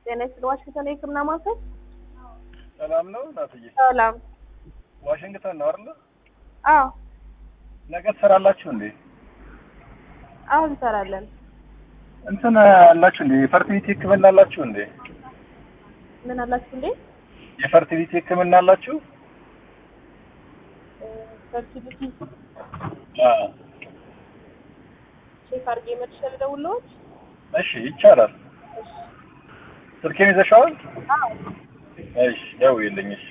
ጤና ይስጥልኝ። ዋሽንግተን የህክምና ማዕከል ሰላም ነው እናትዬ? ሰላም። ዋሽንግተን ነው አይደል? አዎ ነገ ትሰራላችሁ እንዴ? አሁን እንሰራለን። እንትን አላችሁ እንዴ? የፈርቲሊቲ ህክምና አላችሁ እንዴ? ምን አላችሁ እንዴ? የፈርቲሊቲ ህክምና አላችሁ? ፈርቲሊቲ አዎ። ቼክ አድርጌ መልሼ ልደውልልዎት? እሺ ይቻላል። ስልኬን ይዘሽዋል? አዎ እሺ ደውዪልኝ። እሺ